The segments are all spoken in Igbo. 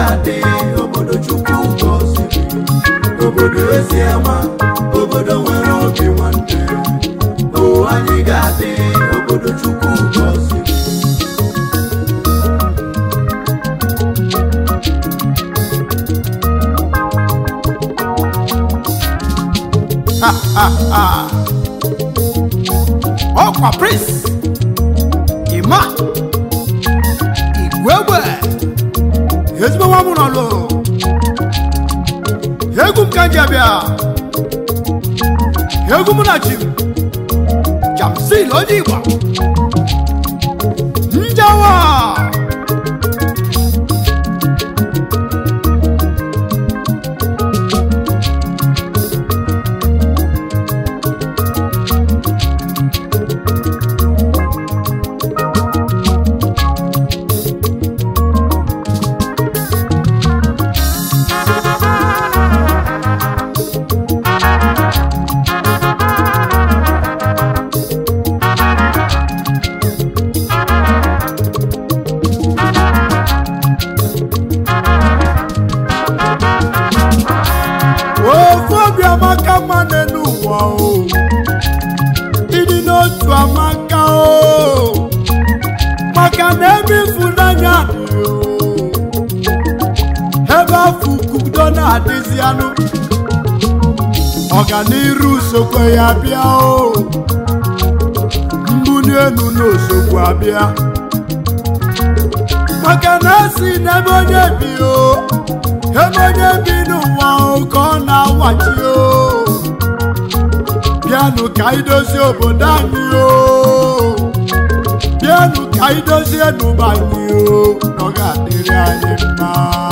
ga-adị obodo chukwu gọziri obodo ezi ama obodo nwere obi nwanne o anyị ga-adị obodo chukwu gọziri ọkwa prince ima igwegwe ezigbo nwa m nọlụ egwu m ka nji abịa egwu m na chi m jamsil onye igba njawa ofu obi amaka mma n'elu ụwa o ịdị n'otu amaka o maka na ebe ịfụnanya dị o ebe afọ ukwudo na-adịzi anụ ọganiru sokwe ya bịa o mbuli elu n'osogbu abịa maka na esi n'ebe onye bi o ebe onye bi n'ụwa o ka ọ na-awachi o bịanụ ka anyị dozie obodo anyị o bịanụ ka anyị dozie n'ụba anyị o na ọ ga-adịrị anyị mma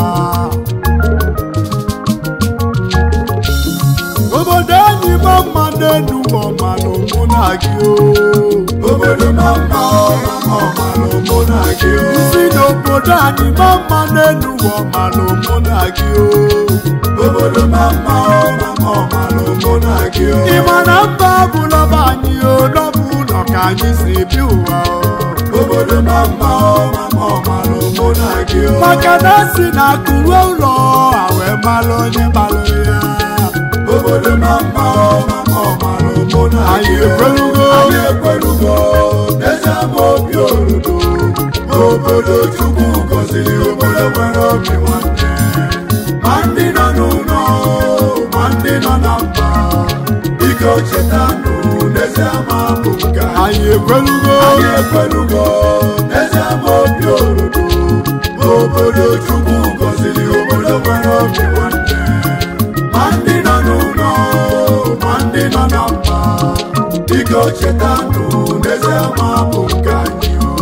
obodo anyị ma mma n'elu ma ọma na mụ na gị o obodo ma mma ọ ma mma ọma na mụ na gị o si n'obodo anyị ma mma n'elu ma ọma na mụ na gị o obodo ma mma ọ ma mma ọma na mụ na gị o ị ma na mba abụla be anyị o n'ọbụ ụlọ ka anyị si bi ụwa o obodo ma mma ọ ma mma ọma na mụ na gị o maka na si na akụwe ụlọ a wee malụ onye malụ ya obodo ma mma ọ ma mma ọma na mụ na anyị gị o ekwelugo anyị ekwelugo n'eze ama obi oludo obodo chukwu gọziri obodo nwere obi nwanne ma ndị nọ n'ụlọ ma ndị nọ na mba biko chetanụ n'eze ama bụ nke anyị anyị ekwelugo anyị ekwelugo n'eze ama obi oludo obodo chukwu gọziri obodo nwere obi nwanne ma ndị nọ n'ụlọ ma ndị nọ na mba biko chetanụ n'eze ama bụ nke anyị o.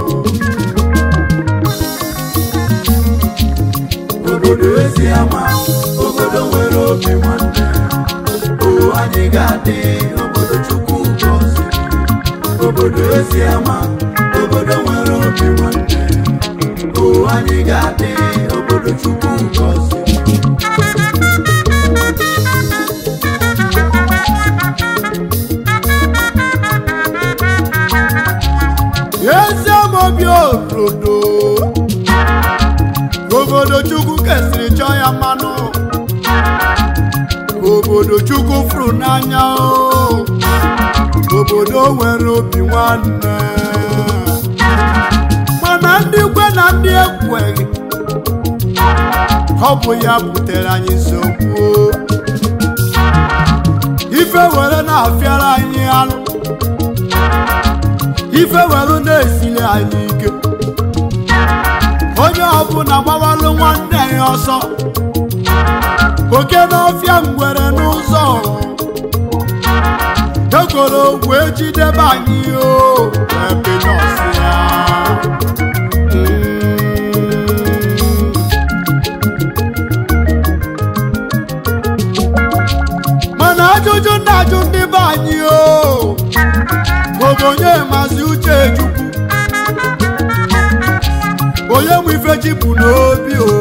obodo ezi ama obodo nwere obi nwanne o anyị ga-adị obodo chukwu gọziri obodo ezi ama obodo nwere obi nwanne o anyị ga-adị obodo chukwu gọziri ezi amobi obodo obodo chukwu kesịrị chọọ ya mmanụ obodo chukwu fụrụ n'anya o obodo nwere obi nwanne mana ndị kwe na ndị ekweghị ọ bụ ya butere anyị nsogbu o. ife were na-afịara anyị anụ ife were na-esili anyị ike onye ọbụla gbawalụ nwanne ya ọsọ oke n'ọfịa ngwere n'ụzọ egoro wee jidebe anyị o ebe nọọsụ ya mana ajụjụ na-ajụ ndị be anyị o bụ onye mazi uche chukwu onye nwe ife ji bụ n'obi o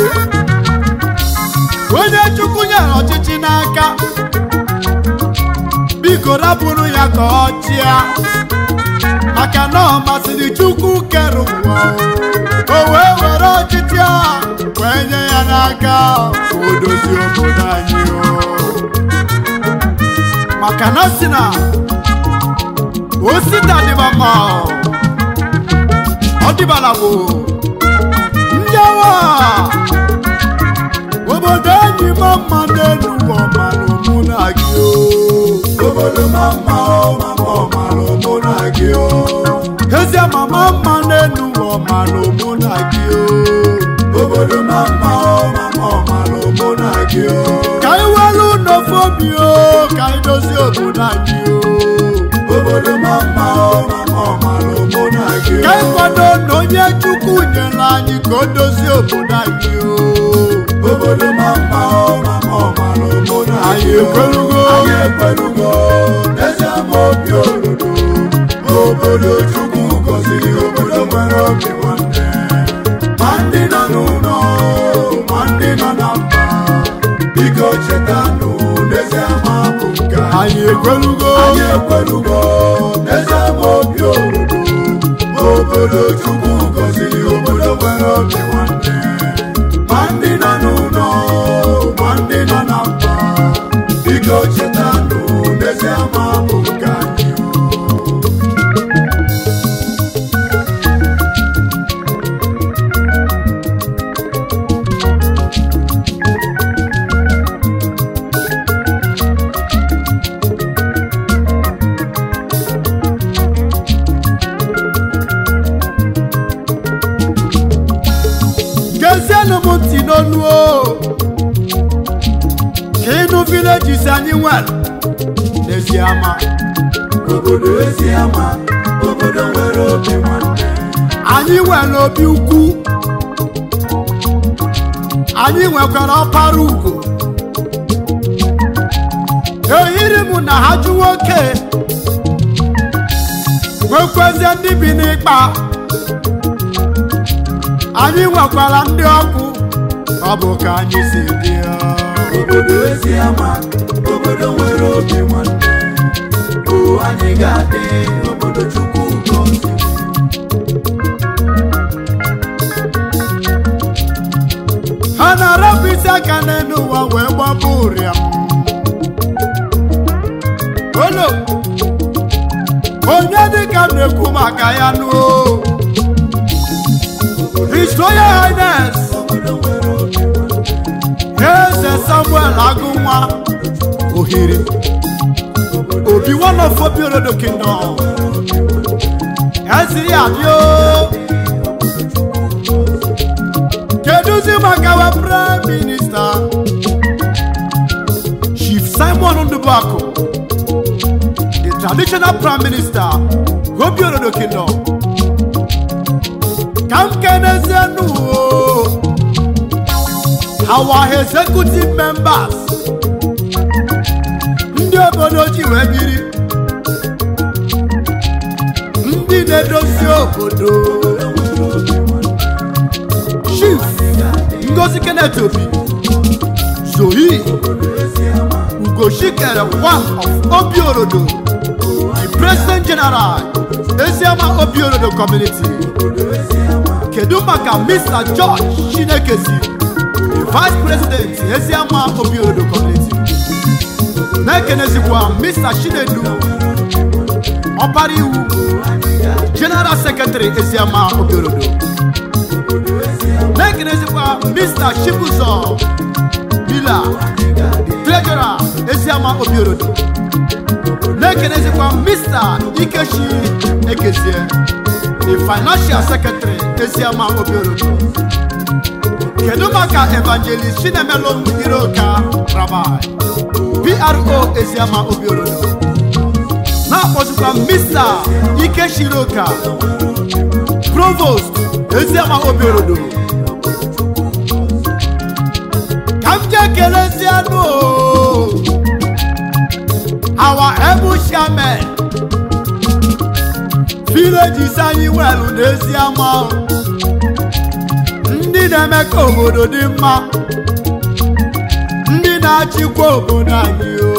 onye chukwu nyere ọchịchị n'aka biko rapụrụ ya ka ọ chịa maka na ọ masịrị chukwu kere ụwa o o wee were ọchịchị a wee aka ka o dozie obodo anyị o maka na si na osita dịba mma ọ dịbala bụ njewa obodo enyi ma mma n'elu ụwa malụ mụ na gị o obodo ma mma ọ ma mma ọ malụ mụ na gị o ezie mama mma n'elu ụwa malụ mụ na gị o obodo ma mma ọ ma mma ọ malụ mụ na gị o ka anyị welu n'ofe obi o ka anyị dozie obodo anyị o obodo ma mma ọ ma mma ọ malụ mụ na gị ka o anyị kwado na onye chukwu nyere anyị ka o dozie obodo anyị o obodo ma mma ọ ma mma ọ malụ mụ na Anyị gị o ekwelugo. anyị ekwelugo eze ama obi orodo obodo chukwu gọziri obodo nwere obi nwanne ma ndị nọ n'ụlọ ma ndị nọ na mba biko chetanụ n'eze ama bụ nke anyị. anyị ekwelugo anyị ekwelugo n'eze ama obi orodo obodo chukwu gọziri obodo nwere obi nwanne ma ndị nọ n'ụlọ ma ndị nọ na mba biko chetanụ n'eze ama bụ nke anyị gezienụ m ntị n'olu o ka ịnụ vileji si anyị nwere n'ezi ama obodo ezi ama obodo nwere obi nwanne anyị nwere obi ukwu anyị nwekwara ọpara ugo ehiri m na ha jụ nwoke nwekwezie ndị bi n'ịkpa anyị nwekwara ndị ọkụ ọ bụ ka anyị si dị ya. obodo ezi ama obodo nwere obi nwanne o anyị ga-adị obodo chukwu gọziri ha na-arapụ isi aka n'elu ụwa wee gbapụ ụrịam olo onye dịka m na-ekwu maka ya nuo His Royal Highness obodo nwere obi nwanne Eze Samuel Agụnwa Ohiri Obi one of Obi Orodo Kingdom Ezi ya bịa Kedụzi maka wa Prime Minister Chief Simon Ndubuako The traditional Prime Minister Obi Orodo Kingdom Ka m kenezienụ o our executive members ndị obodo ji wee biri ndị na-edozi obodo chief ngozi kenneth obi zohi ugochikere one of obiorodo the president general eziama obiorodo community kedu maka mr george chinekezi the vice president eziama obiorodo community na-ekenezikwa mr chinedu ọbara iwu general secretary eziama obiorodo na-ekenezikwa mr chibuzo mila the treasurer eziama obiorodo na-ekenezikwa mr ikechi ekezie the financial secretary eziama obiorodo kedu maka evangelist chinemelum iroka rabai pro eziama obiorodo na-akpọzikwa mr ikeshiroka provost eziama obiorodo ka m jee kelezianụ o. our ebu shaman villages anyị nwelu n'eziama o. ndị na-eme ka obodo dị mma ndị na-achịkwa obodo anyị o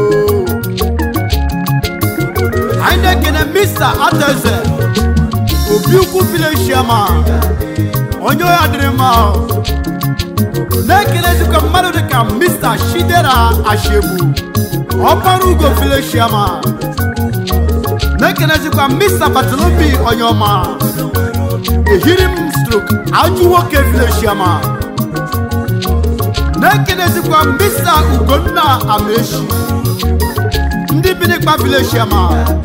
anyị na-ekene mr ateze obi ukwu village chairman onye ọya dịrị mma o. na-ekelezikwa mmadụ dịka mr shidera ashegbu ọkpara ugo fileshiama na-ekelezikwa mr batolobi onyeọma ehirim strok ajụ nwoke fileshiama na-ekelezikwa mr ugonna amaechi ndị binikpa fileshiama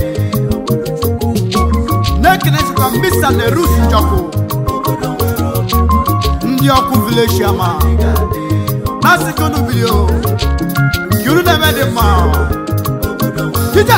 na-ekelezikwa mr nerus njọkụ ndị ọkụ fileshiama na-asị ka unu bido nke unu na-eme dị mma tita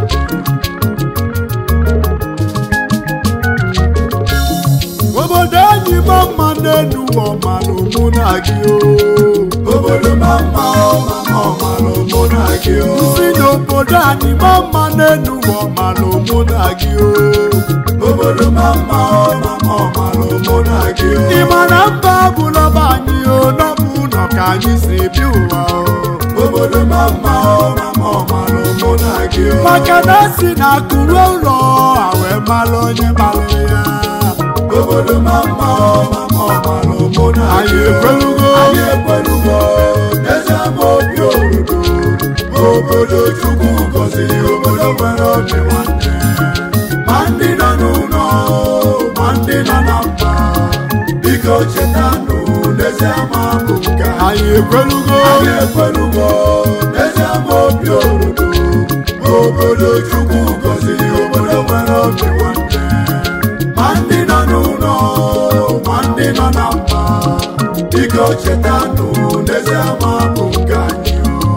obodo anyị ma mma n'elu ọmalụ mụ na gị o obodo ma mma ọma ọmalụ mụ na gị o si n'obodo anyị ma mma n'elu ọmalụ mụ na gị o obodo ma mma ọma ọmalụ mụ na gị o ị ma na mba abụla be anyị o n'ọbụ ụlọ ka anyị si bi ụwa o obodo ma mma ọma ọmalụ mụ na gị o maka na si na akụrụ ụlọ a wee malụ onye malụ ya obodo ma mma ọma ọmalụ mụ na anyị gị o ekwelugo anyị ekwelugo eze ama obi oludo obodo chukwu gọziri obodo nwere obi nwanne ma ndị nọ n'ụlọ ma ndị nọ na mba biko chetanụ n'eze ama bụ nke anyị anyị ekwelugo anyị ekwelugo n'eze ama obi oludo obodo chukwu gọziri obodo nwere obi nwanne ma ndị nọ n'ụlọ ma ndị nọ na mba biko chetanụ n'eze ama bụ nke anyị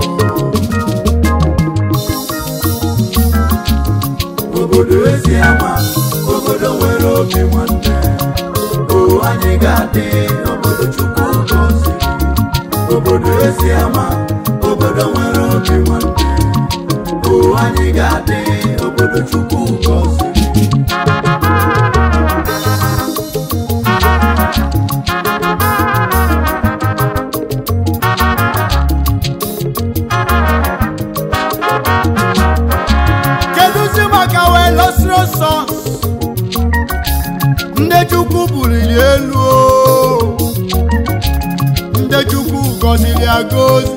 obodo ezi ama obodo nwere obi nwanne o anyị ga-adị obodo chukwu gọziri obodo ezi ama obodo nwere obi nwanne o anyị ga-adị obodo chukwu gọziri kedụzi maka wee lọsiri ọsọ ndị chukwu buliri elu o. ndị chukwu gọziri agọzi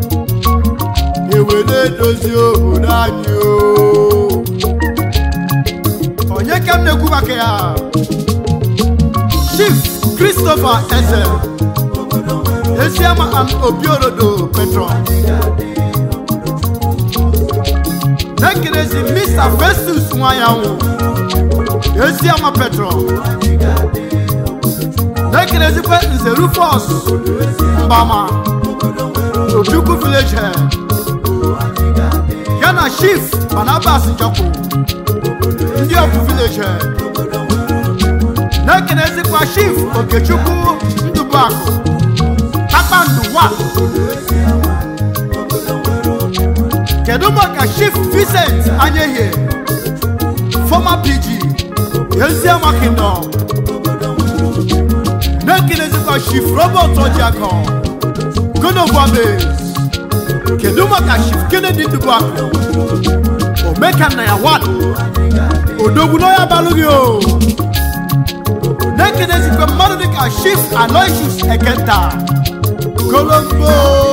ewere edozi obodo anyị o onye ka m na-ekwu maka ya chief christopher eze eziama and obiorodo petron na-ekelezi mr festus nwayanwụ eziama petron na-ekelezikwa nze rufus mbama ojukwu village head ya na chief barnabas njọkụ ndị ọkụ village head na-ekelezikwa chief okechukwu ndụbụakụ kpakpando 1 kedu maka chief vincent anyehie former pg eziama kingdom na-ekelezikwa chief robert ojiako gonovuabes kedu maka chief kennedy dubuakụ omeka nna ya wan odogwu n'ọya balụghị o na-ekelezikwa mmadụ dịka chief aloysius ekenta kolombo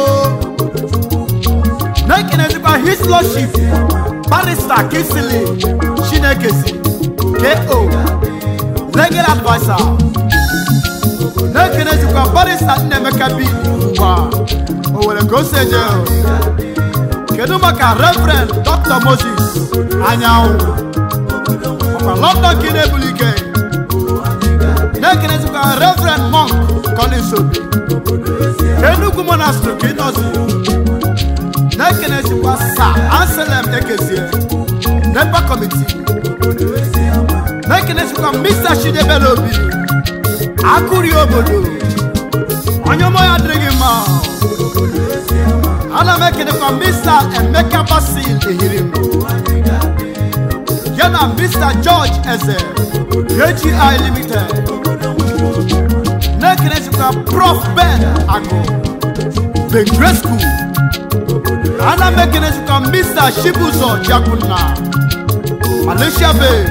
na-ekelezikwa his lordship barista kisili chinekezi ko legal adviser na-ekelezikwa barista nnaemeka bi ugba o were ka o si eje kedu maka reverend dr moses anyanwụ ọkwa london ka ị na-ebuli ike na-ekelezikwa reverend monk collins obi enugu monastery ka ị nọzi na-ekelezikwa sa anselm ekezie nepa committee na-ekelezikwa mr chidebere obi akụri obodo onye ọma ya adịghị mma ana m ekelekwa mr emeka basil ehirim ya na mr george eze agi limited na-ekelezikwa prof ben agụ begresku ana m ekelezikwa mr chibuzo jakunna malaysia base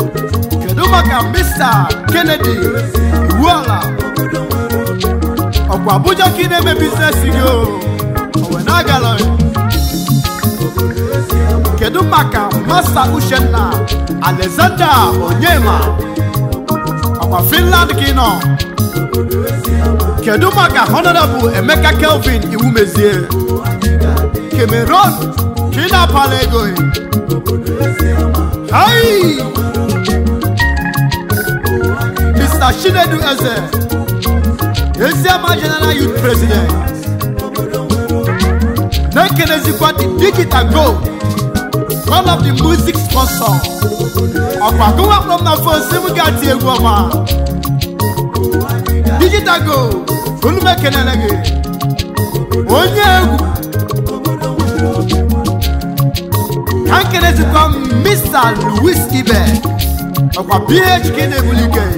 kedu maka mr kennedy iwuala ọkwa abuja ka ị na-eme biznes gị o owe na-agala kedu maka masta uchenna alexander onyema ọkwa finland ka ị nọ kedu maka honorable emeka kelvin iwumezie cameron ka ị na-apala ego hai mr chinedu eze eziama general youth president na-ekenezikwa the digital gold one of the music sponsor ọkwa gụwa kpọm na fon si m ga-ati egwu ọma digital gold olume kenele gị onye egwu ka nkenezikwa mr louis ibe ọkwa ph ka ị na-ebuli ike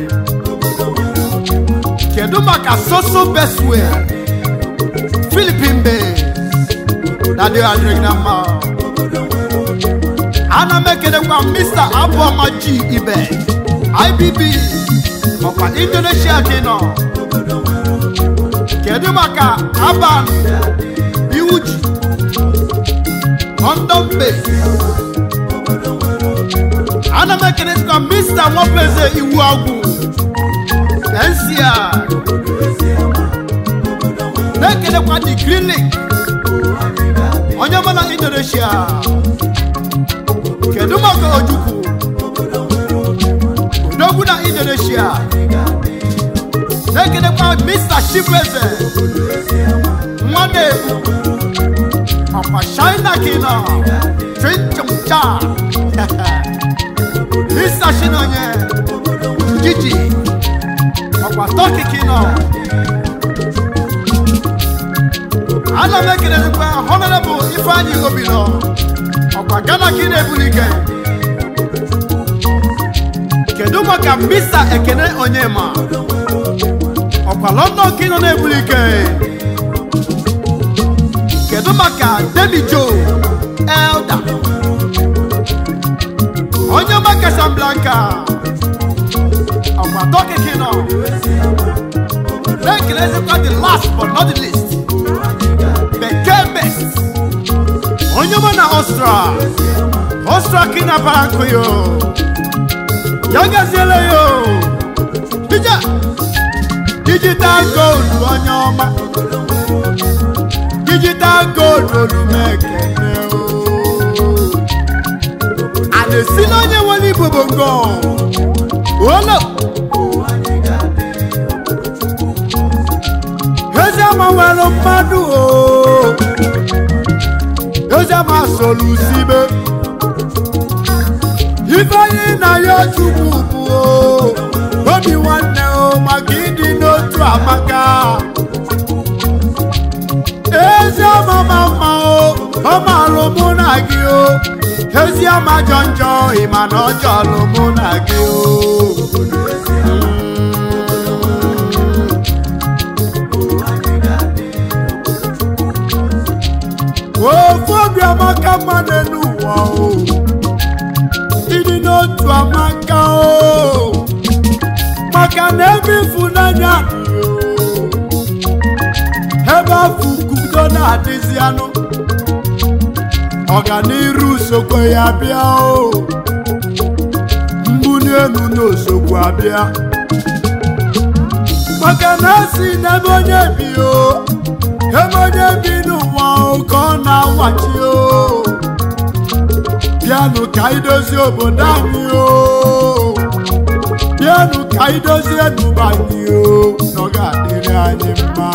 kedu maka soso bestway philippine bay na dị adịrịghị na mma ana m ekelekwa mr abụọma g ibe ibb ọkwa indonesia ka ị nọ kedu maka aban iwuji london base ana m ekelekwa mr nwapeze iwu agwụ NCR na-ekelekwa the green link onye ọma na indonesia kedu maka ojukwu odogwu na indonesia na-ekelekwa mr chibueze nwanne ọkwa china kino chinchamcha mr chinonye jiji ọkwa tọki kino ana m ekelekwa honorable ifeanyi obilo ọkwa gana ka ị na-ebuli ike kedu maka mr ekene onyema ọkwa london ka ị nọ na-ebuli ike kedu maka demi jo elda onye ọma casablanca ọkwa tọki ka ị nọ na-ekelezikwa the last but not the least bekee best onye ọma na ọstra ọstra ka ị na-abara nkụ yo ya gaziele yo ije digital gold onye ọma digital gold olumekene o a na-esi n'onye nwere igbo bongo olo eze nwere mmadụ o eze ma solusibe ifeanyi na ya chukwu bụ o obi nwanne o maka ịdị n'otu amaka ezi ọmama mma o ọmalụ mụ na gị o ezi ọma jọ njọ ịma na ọjọọ lụ mụ na gị o ofu obi amaka mma n'elu ụwa o ịdị n'otu amaka o maka na ebe ịfụnanya dị o ebe afọ ukwudo na-adịzi anụ ọganiru sokwe ya bịa o mbuli elu n'osogbu abịa maka na esi n'ebe onye bi o ebe onye bi n'ụwa o ka ọ na-awachi o bịanụ ka anyị dozie obodo anyị o bịanụ ka anyị dozie ndụba anyị o na ọ ga-adịrị anyị mma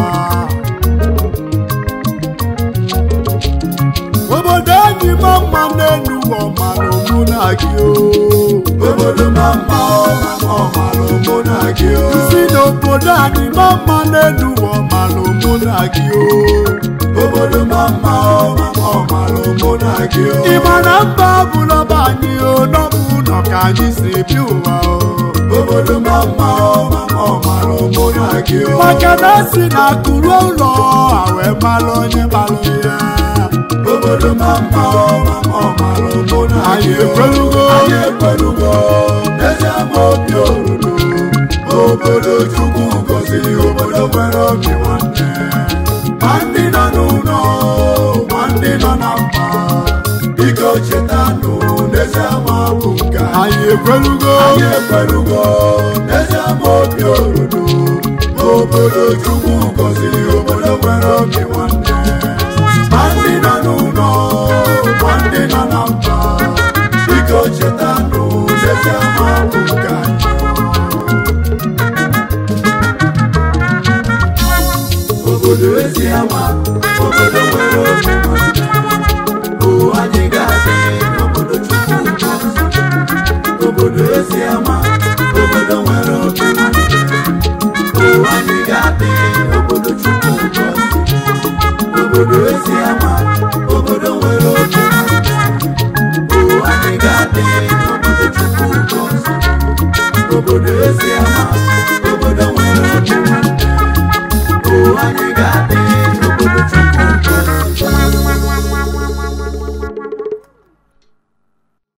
obodo anyị ma mma n'elu ụwa ọmara mụ na gị o obodo ma mma ọmara mụ na gị o si n'obodo anyị ma mma n'elu ụwa ọmara mụ na gị o obodo ma mma ọmara mụ na gị o ị ma na mba bụla be anyị o n'ọbụ ụlọ ka anyị si bi ụwa o obodo ma mma ọmara mụ na gị o maka na si na akụrụ ụlọ a wee malụ onye malụ ya obodo ma mma ọmara mụ na anyị gị o ekwelugo anyị ekwelugo eze ama obi orodo obodo chukwu gọziri obodo nwere obi nwa ekwelugo anyị ekwelugo n'ezi ama obi orodo obodo chukwu gọziri obodo nwere obi nwanne ma ndị nọ n'ụlọ ma ndị nọ na mba biko chetanụ n'ezi ama bụ nke anyị obodo ezi ama obodo nwere obi nwanne o anyị ga-adị n'obodo chukwu gọziri obodo ezi ama obodo nwere obi nwanne o anyị ga-adị obodo chukwu gọziri obodo ezi ama